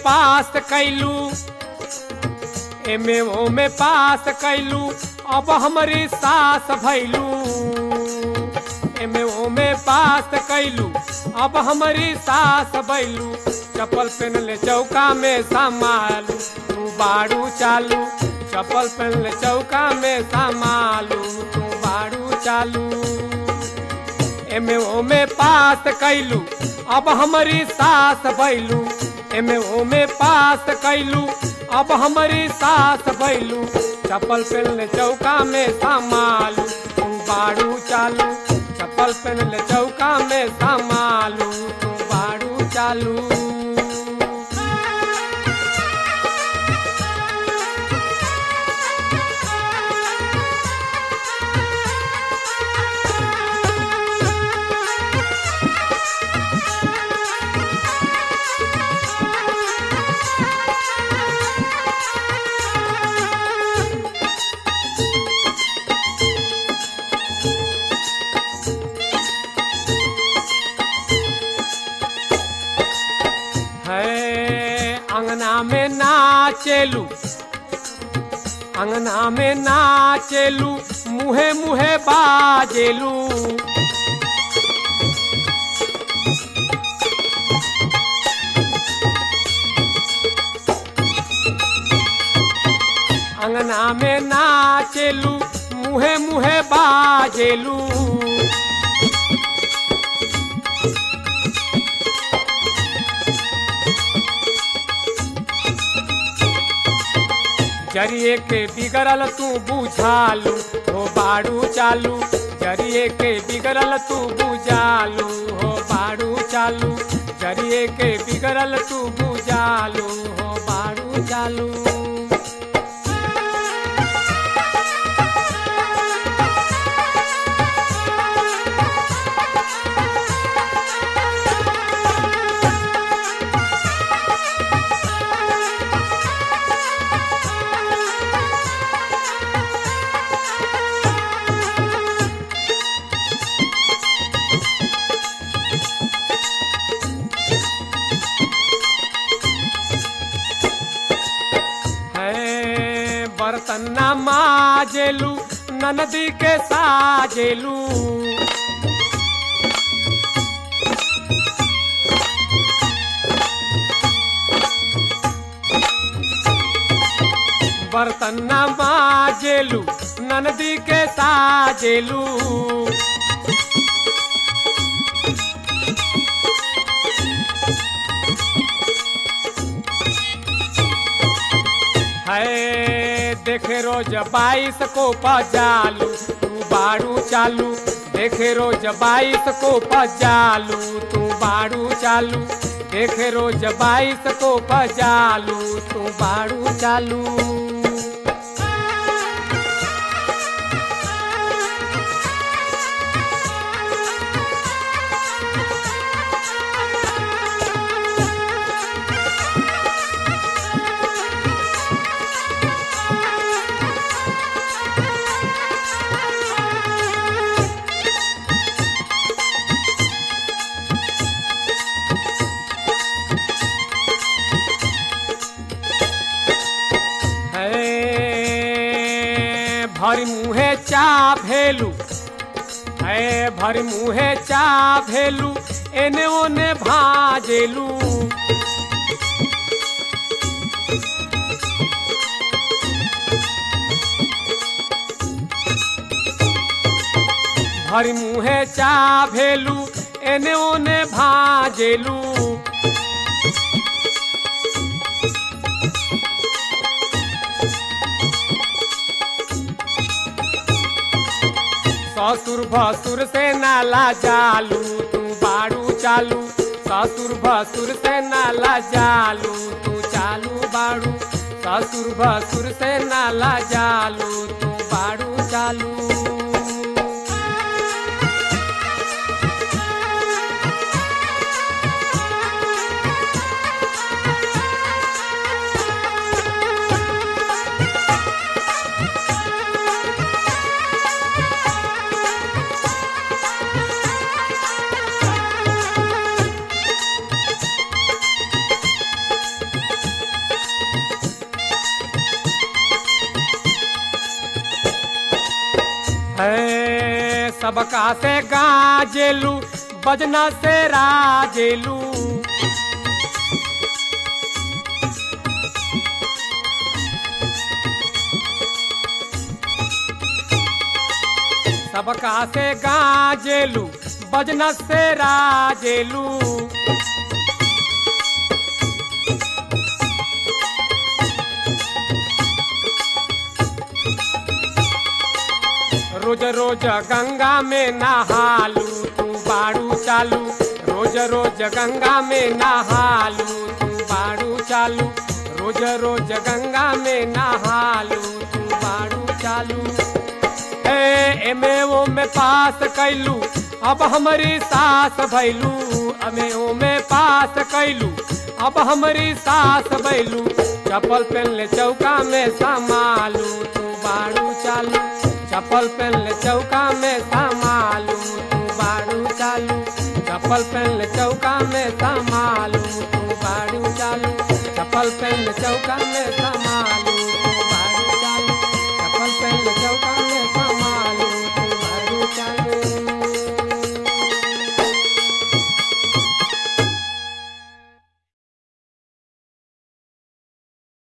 पास कैलू एमे ओमे पास कैलू अब हमारी सास भैलू एमे ओमे पास कैलू अब हमारी सास भैलू चप्पल पहन ले चौका में संभालू तू बाड़ू चालू चप्पल पहन ले चौका में संभालू तू बाड़ू चालू एमे ओमे पास कैलू अब हमारी सास भैलू एमे ओमे पास कैलू अब हमारी सास भैलू चप्पल पहन चौका में संभालू तू बाड़ू चालू चप्पल पहन चौका में संभालू तू बाड़ू चालू है अंगना में नाचेलू अंगना में नाचेलू मुहे मुहे बाजेलू अंगना में नाचेलू मुहे मुहे बाजेलू जरिए के बिगड़ल तू बुझालू हो बाड़ू चालू जरिए के बिगड़ल तू बुझालू हो बाड़ू चालू जरिए के बिगड़ल तू बुझालू हो बाड़ू चालू है बर्तन न माजेलू ननदी के साजेलू बर्तन न माजेलू ननदी के साजेलू है देखे रोज बाईस को पजालू तू बाड़ू चालू देखे रोज बाईस को पजालू तू बाड़ू चालू देखे रोज बाईस को पजालू तू बाड़ू चालू है भरी मुहे चा भेलू है भरी मुहे चा भेलू एने ओने भाजेलू भरी मुहे चा भेलू एने ओने भाजेलू ससुर भसुर से नाला जालू तू बाड़ू चालू ससुर भसुर से नाला जालू तू चालू बाड़ू ससुर भसुर से नाला जालू तू बाड़ू चालू है सबका से गाजेलू बजना से राजेलू सबका से गाजेलू बजना से राजेलू रोज रोज गंगा में नहालू तू बाड़ू चालू रोज रोज गंगा में नहालू तू बाड़ू चालू रोज रोज गंगा में नहालू तू बाड़ू चालू ए एमे ओ में पास कैलू अब हमारी सास भैलू अमे ओ में पास कैलू अब हमारी सास भैलू चप्पल पहन ले चौका में संभालू तू बाड़ू चालू चप्पल पहन ले चौका में संभालू तू बाड़ू चालू चप्पल पहन ले चौका में संभालू तू बाड़ू चालू चप्पल पहन ले चौका में संभालू